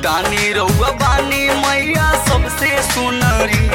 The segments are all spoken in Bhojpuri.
दानी रउआ बानी मैया सबसे सुनरी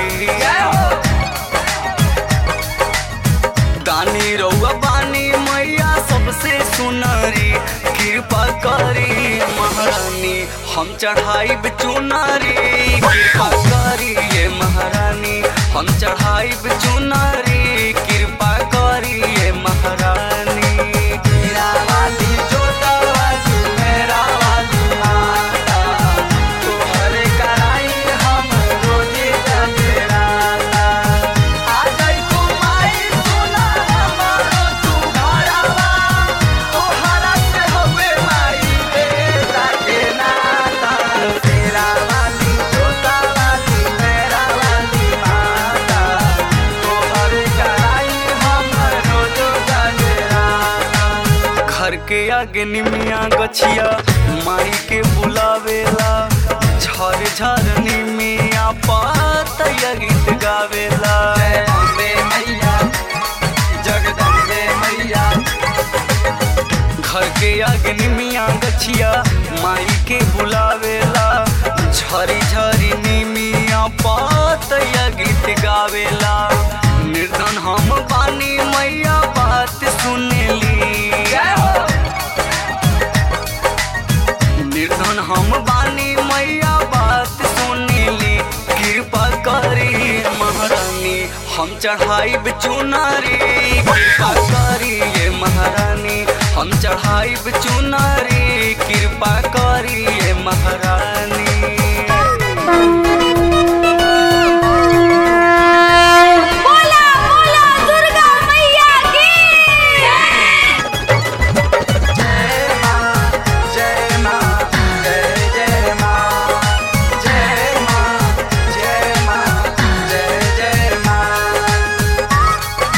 दानी रउआ बानी मैया सबसे सुनरी कृपा करी महारानी हम चढ़ाई चुनारी कृपा करी ये महारानी हम चढ़ाई चुनारी कृपा करी ये महारानी मेरा वाली जोता वाली मेरा वाली माता तोहरे कराई हम रोजे जगराता आ जाई तू माई सुना हमारो तू घरवा तोहरा से हवे माई बेटा के नाता तेरा वाली जोता वाली मेरा वाली माता तोहरे कराई हम रोजे जगराता घर के आगे निमिया गछिया माई के बुलावेला झर झर निमिया पातया गीत गावेला जय अम्बे मैया जगदम्बे मैया घर के आगे निमिया गछिया माई के बुलावेला झरी झरी निमिया पातया गीत गावेला निर्धन हम बानी मैया बात सुनेली निर्धन हम बानी मैया बात सुनेली कृपा करी महारानी हम चढ़ाई चुनारी कृपा करी ये महारानी हम चढ़ाई चुनारी कृपा करी ये महारानी बोला बोला दुर्गा मैया की जय माँ जय माँ जय जय माँ जय माँ जय माँ जय जय माँ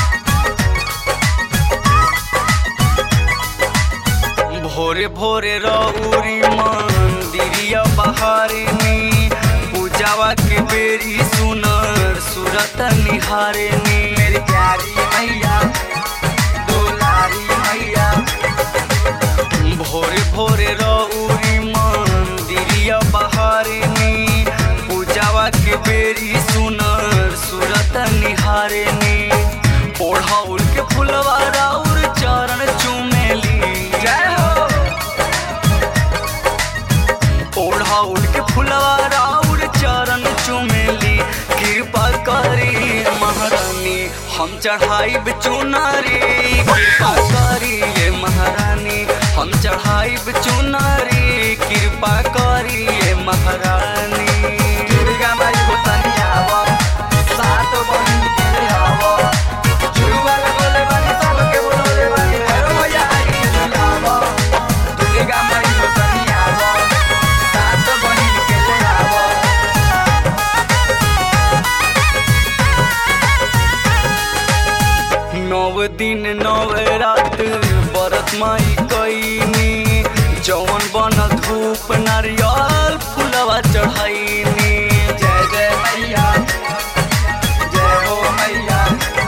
भोरे भोरे रौरी मंदिरिया बहारनी पूजावा के बेरी सुनर सूरत निहारनी मेरी प्यारी मैया दुलारी मैया भोरे भोरे रौरी मंदिरिया बहारनी पूजावा के बेरी सुनर सूरत निहारनी ओढ़ाउल के फुलवा राउर चरण चुमेली जय हो ओढ़ाउल के फुलवा राउर चरण चुमेली कृपा करी महारानी हम चढ़ाई चुनारी कृपा करी ये महारानी हम चढ़ाई चुनारी कृपा करी ये महारानी दुर्गा माई हो तनी आवा सात बहिन के आवा जुआ लगोले बानी सबके बोलोले बानी भैरो भैया आई झुलावा दुर्गा माई हो तनी आवा सात बहिन के ले आवा नव दिन नव रात बरत माई कईनी जवन बन धूप नारियल फुलवा चढ़ाईनी जय जय मैया जय हो मैया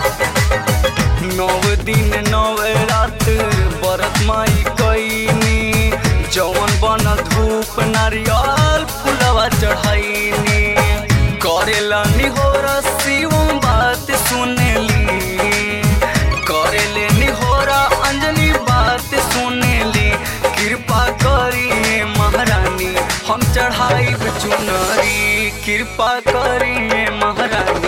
नव दिन नव रात बरत माई कईनी जवन बन धूप नारियल फुलवा चढ़ाईनी करेला निहोर शिवम बात सुनेली करेले निहोरा अंजनी बात सुनेली कृपा करी महारानी हम चढ़ाई चुनरी कृपा करी महारानी